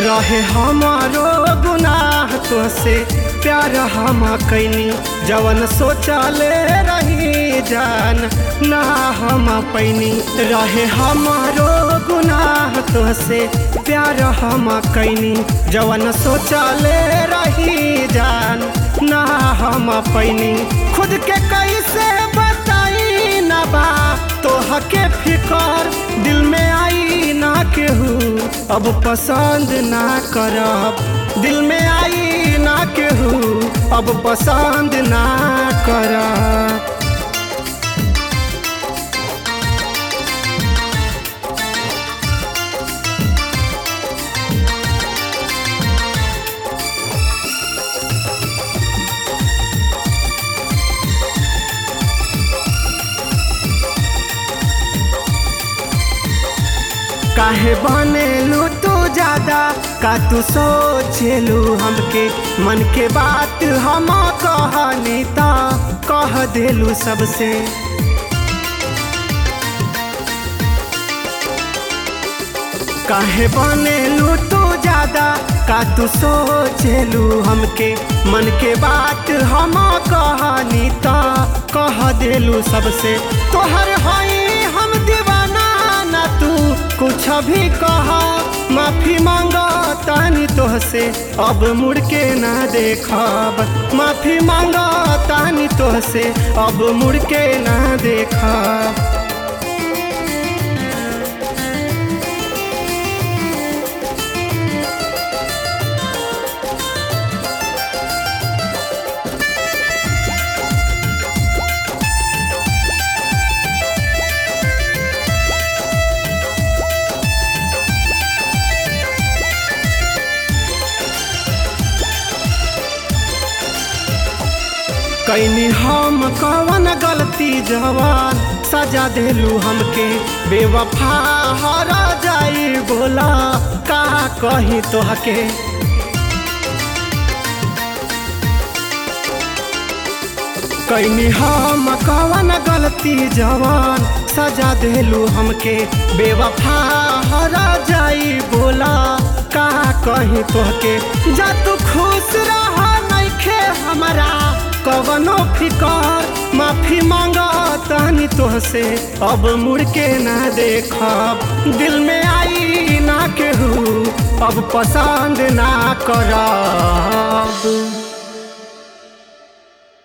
रहे हमारो गुनाह तुहसे प्यार हम कैनी जवन सोचले रही जान ना हम पैनी रहे हमारो गुनाह तुहसे प्यार हम कैनी जवन सोचले रही जान ना हम पैनी खुद के कैसे बताई ना बा तोह के फिकर दिल में आई ना केहू अब पसंद ना करब दिल में आई ना केहू अब पसंद ना करब काहे बनेलू तू ज्यादा का तू सोचेलू हमके मन के बात हम कहनी ता कह देलू सबसे काहे बनेलू तू ज्यादा का तू सोचेलू हमके मन के बात हम कहनी ता कह देलू सबसे तोहर हई हम दीवाना ना तू कुछ भी कह माफी मांगा तानी तोहसे अब मुड़ के ना देखब माफी मांगा तानी तोहसे अब मुड़ के ना देखब कैनी हम कवन गलती जवान सजा देलू हमके बेवफा हरा जाई बोला का कही तोहके कैनी हम कवन गलती जवान सजा देलू हमके बेवफा हरा जाई बोला का कही तोहके जा तू खुश रह नइखे हमारा कवनो फिकर माफी मांगा तानी तोहसे अब मुड़ के ना देखब दिल में आई ना केहू अब पसंद ना करब